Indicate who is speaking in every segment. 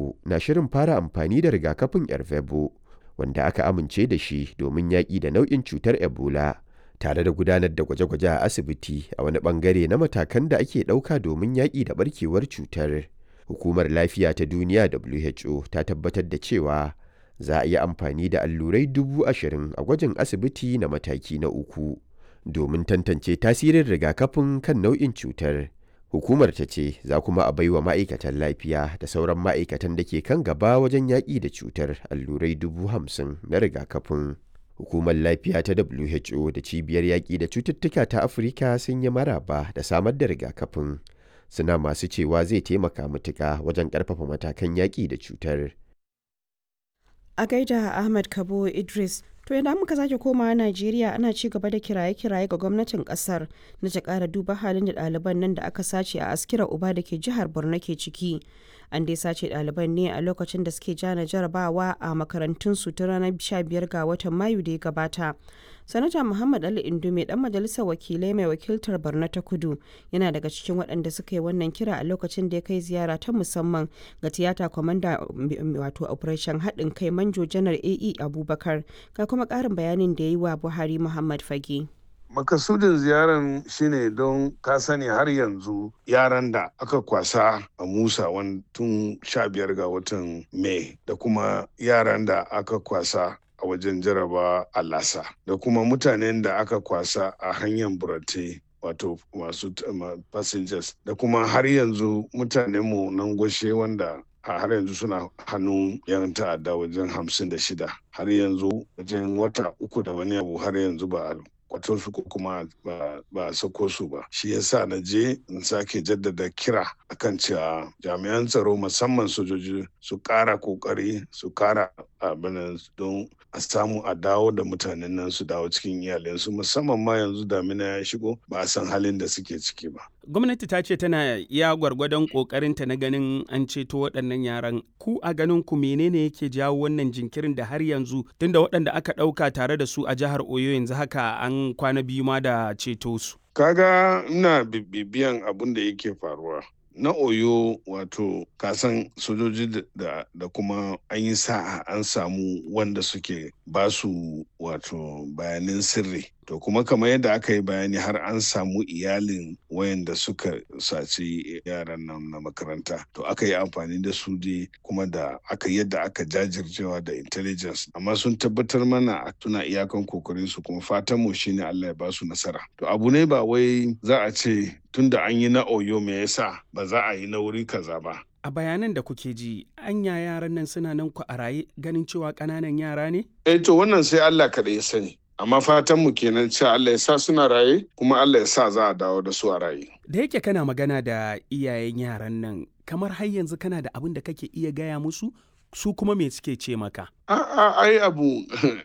Speaker 1: Congo na shirin fara amfani da rigakafin Ervebo wanda aka amince da shi domin yaƙi da nau'in cutar Ebola tare da gudanar da gwaje-gwaje a asibiti a wani bangare na matakan da ake ɗauka domin yaƙi da barkewar cutar. Hukumar Lafiya ta Duniya WHO ta tabbatar da cewa za a yi amfani da allurai dubu ashirin a gwajin asibiti na mataki na uku domin tantance tasirin rigakafin kan nau'in cutar. Hukumar ta ce za kuma a baiwa ma'aikatan lafiya da sauran ma'aikatan da ke kan gaba wajen yaƙi da cutar allurai dubu hamsin na rigakafin. Hukumar lafiya ta WHO da cibiyar yaƙi da cututtuka ta Afirka sun yi maraba da samar da rigakafin. Suna masu cewa zai taimaka matuƙa wajen ƙarfafa matakan yaƙi da cutar.
Speaker 2: A gaida Ahmad Kabo Idris, to idan muka sake komawa Najeriya ana ci gaba da kiraye-kiraye ga gwamnatin kasar na ta ƙara duba halin da ɗaliban nan da aka sace a askira uba da ke jihar Borno ke ciki. An dai sace ɗaliban ne a lokacin da suke jana jarabawa a makarantunsu ta ranar 15 ga watan Mayu da ya gabata. Sanata Muhammad Ali Indume dan majalisar wakilai mai wakiltar Borno ta Kudu yana daga cikin waɗanda suka yi wannan kira a lokacin da ya kai ziyara ta musamman ga tiyata kwamanda wato operation haɗin kai manjo janar AE Abubakar ga kuma ƙarin bayanin da ya yi wa Buhari Muhammad Fage.
Speaker 3: makasudin ziyaran shine don ka sani har yanzu yaran da aka kwasa a musa tun sha biyar ga watan mai da kuma yaran da aka kwasa a wajen jaraba a lasa da kuma mutanen da aka kwasa a hanyar burate wato masu passengers da kuma har yanzu mutanenmu nan gwashe wanda har yanzu suna hannun yan ta'adda wajen hamsin da shida har yanzu wajen wata uku da wani abu har yanzu ba kwato su ko kuma ba a sako su ba shi yasa na je in sake jaddada kira akan cewa jami'an tsaro musamman sojoji su kara kokari su kara abin don a samu a dawo da mutanen nan su dawo cikin iyalinsu musamman ma yanzu damina ya shigo ba a san halin da suke ciki ba
Speaker 4: gwamnati ta ce tana iya gwargwadon kokarinta na ganin an ceto waɗannan yaran ku a ganin ku menene yake jawo wannan jinkirin da har yanzu tunda waɗanda aka ɗauka tare da su a jihar oyo yanzu haka an kwana biyu ma da ceto su
Speaker 3: kaga ina bibiyan abin da yake faruwa na oyo wato kasan sojoji da, da kuma an yi sa'a an samu wanda suke basu wato bayanin sirri to kuma kamar yadda aka yi bayani har an samu iyalin wayanda suka saci yaran nan na makaranta to aka yi amfani da su dai kuma da aka yadda aka jajircewa da intelligence amma sun tabbatar mana suna iyakan kokarin su kuma fatan mu shine Allah ya basu nasara to abu ne ba wai za a ce tunda an yi na oyo me yasa ba za a yi na wuri kaza ba
Speaker 4: a bayanan da kuke ji anya yaran nan suna nan ku a raye ganin cewa ƙananan yara ne
Speaker 3: eh to wannan sai Allah kaɗai ya sani amma fatan mu kenan cewa Allah ya sa suna raye kuma Allah ya sa za a dawo da su a raye
Speaker 4: da yake kana magana da iyayen yaran nan kamar har yanzu kana da abin da kake iya gaya musu su kuma me suke ce maka
Speaker 3: a'a ai abu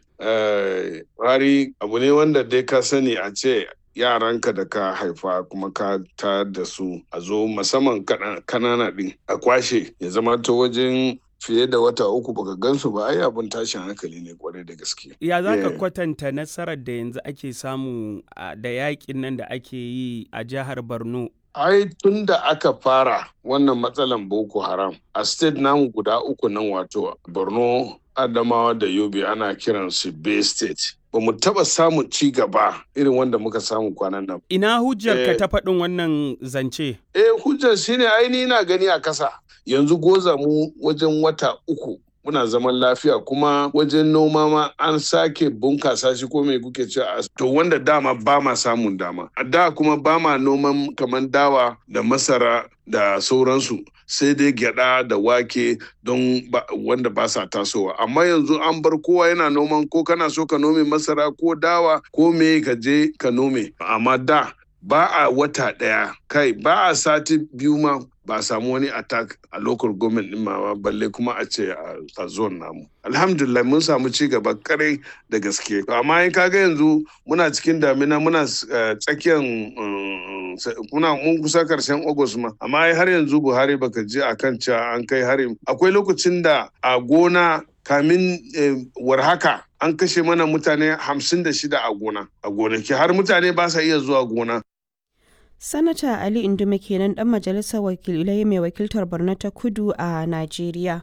Speaker 3: wari abu ne wanda dai ka sani a ce yaranka da ka haifa kuma ka tayar da su a zo musamman kanana din a kwashe ya zama ta wajen fiye da wata uku baka gansu ba ai abin tashin hankali ne kwarai da gaske.
Speaker 4: Ya za ka kwatanta nasarar da yanzu ake samu da yakin nan da ake yi a jihar Borno
Speaker 3: ai tun da aka fara wannan matsalan boko haram a state namu guda uku nan wato borno adamawa da yobe ana kiran su bay state ba mu taba samun ci gaba irin wanda muka samu kwanan nan
Speaker 4: ina hujjar ka ta faɗin wannan zance
Speaker 3: eh hujjar shine aini na gani a kasa yanzu goza mu wajen wata uku muna zaman lafiya kuma wajen noma ma an sake bunkasa shi ko mai kuke ce to wanda dama ba ma samun dama a da kuma ba ma noman kamar dawa da masara da sauransu sai dai gyada da wake don wanda ba sa tasowa amma yanzu an bar kowa yana noman ko kana so ka nome masara ko dawa ko me ka je ka nome amma da ba a wata ɗaya kai ba a sati biyu ma ba a samu wani attack a local government ɗin ma balle kuma a ce a zone namu alhamdulillah mun samu ci gaba kare da gaske amma in kaga yanzu muna cikin damina muna tsakiyar muna mun kusa karshen august ma amma har yanzu buhari baka je akan cewa an kai harin akwai lokacin da a gona kamin warhaka an kashe mana mutane hamsin da shida a gona a gonaki har mutane ba sa iya zuwa gona
Speaker 2: Sanata Ali Indume kenan dan majalisar wakilai mai wakiltar Borno ta Kudu a Najeriya.